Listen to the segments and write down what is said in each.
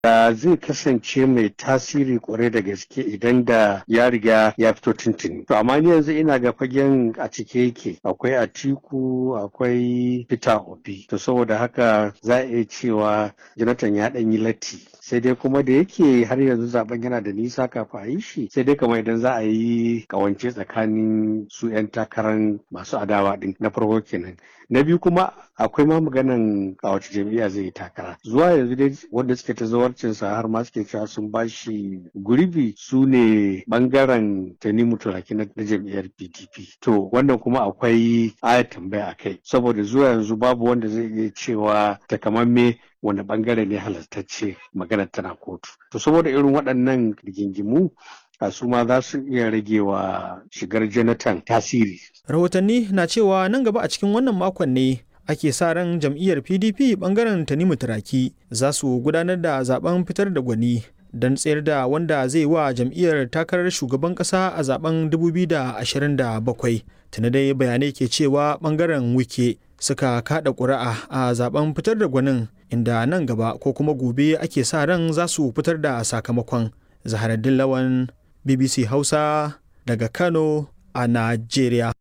da zai kasance mai tasiri kwarai da gaske idan da ya riga ya fito tuntuni. To amma ni yanzu ina ga fagen a cike yake akwai Atiku akwai Peter Obi. To saboda haka za a iya cewa Jonathan ya ɗan yi latti. sai dai kuma da yake har yanzu zaben yana da nisa kafin a yi shi sai dai kamar idan za a yi kawance tsakanin su 'yan takarar masu adawa din na farko kenan na biyu kuma akwai ma maganan a wace jam'iyya zai yi takara zuwa yanzu dai wanda suke ta zawarcin sa har ma suke cewa sun bashi gurbi su ne bangaren tanimu turaki na jam'iyyar pdp to wannan kuma akwai aya tambaya a kai saboda zuwa yanzu babu wanda zai iya cewa takamamme wani bangare ne halartacce magana tana kotu to saboda irin waɗannan rigingimu a su ma za su iya rage wa shigar jonathan tasiri rahotanni na cewa nan gaba a cikin wannan makon ne ake sa ran jam'iyyar pdp bangaren tanimu turaki za su gudanar da zaben fitar da gwani don tsayar da wanda zai wa jam'iyyar takarar shugaban kasa a zaben 2027 tuni dai bayanai ke cewa bangaren wike suka kada ƙuri'a a zaben fitar da gwanin inda nan gaba ko kuma gobe ake sa ran za su fitar da sakamakon zaharaddin lawan bbc hausa daga kano a najeriya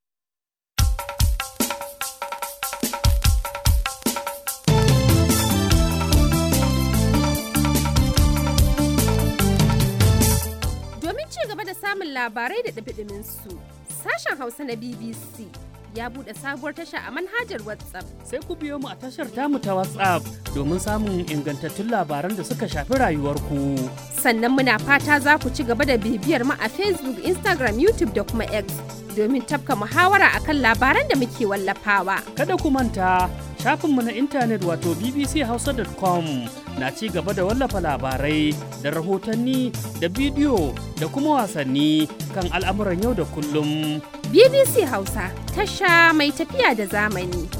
domin ci gaba da samun labarai da ɗabiɗimin su sashen hausa na bbc ya buɗe sabuwar tasha a manhajar WhatsApp. Sai ku biyo mu a tashar tamu ta WhatsApp domin samun ingantattun labaran da suka shafi rayuwarku. Sannan muna fata za ku ci gaba da bibiyar mu a Facebook, Instagram, YouTube da kuma X domin tafka muhawara akan labaran da muke wallafawa. Kada ku manta shafinmu na intanet wato bbchausa.com na ci gaba da wallafa labarai da rahotanni da bidiyo da kuma wasanni kan al'amuran yau da kullum. BBC Hausa tasha mai tafiya da zamani.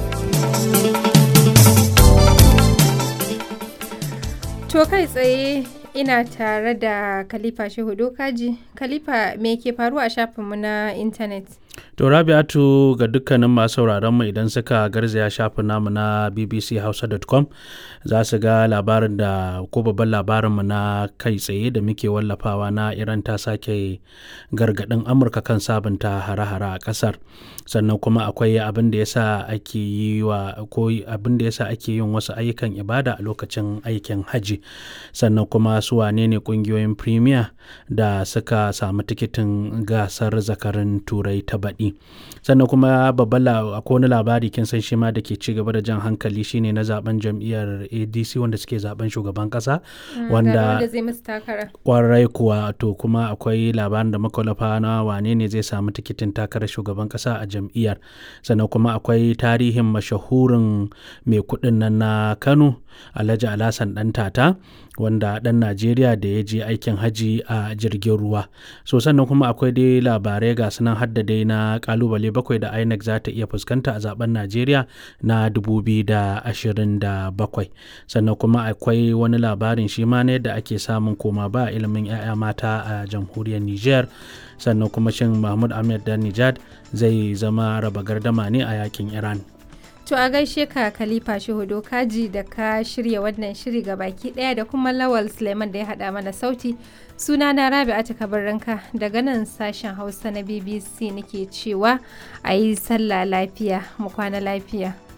To kai tsaye ina tare da Khalifa Shehu Dokaji. Khalifa me ke faruwa a shafinmu na intanet? To Rabi'atu ga dukkanin masu sauraron mu idan suka garzaya shafin namu na bbchausa.com za su ga labarin da ko babban labarin mu na kai tsaye da muke wallafawa na Iran ta sake gargadin Amurka kan sabunta hare-hare a kasar. Sannan kuma akwai abin da yasa ake yi wa ko abin da yasa ake yin wasu ayyukan ibada a lokacin aikin haji. Sannan kuma su wane ne kungiyoyin premier da suka samu tikitin gasar zakarin turai ta baɗi. sannan kuma babban akwai wani labari kin san shi ma da ke ci gaba da jan hankali shine na zaben jam'iyyar adc wanda suke zaben shugaban kasa wanda zai musu takara kwarai kuwa to kuma akwai labarin da makwalafa na wane ne zai samu tikitin takarar shugaban kasa a jam'iyyar sannan kuma akwai tarihin mashahurin mai kuɗin nan na kano alhaji alhassan dan tata wanda ɗan najeriya da ya je aikin haji a jirgin ruwa so sannan kuma akwai dai labarai ga sunan hadda dai na kalubale bakwai da inec za ta iya fuskanta a zaben najeriya na 2027 sannan kuma akwai wani labarin shi ma na yadda ake samun koma ba ilimin 'ya'ya mata a jamhuriyar niger sannan kuma shin mahmud ahmed dan nijad zai zama raba gardama ne a yakin iran To a gaishe ka Khalifa Shehudo Kaji da ka shirya wannan shiri ga baki ɗaya da kuma Lawal Suleiman da ya haɗa mana sauti. Suna na Rabi'atu Kabarranka daga nan sashen Hausa na BBC nake cewa a yi sallah lafiya mu kwana lafiya.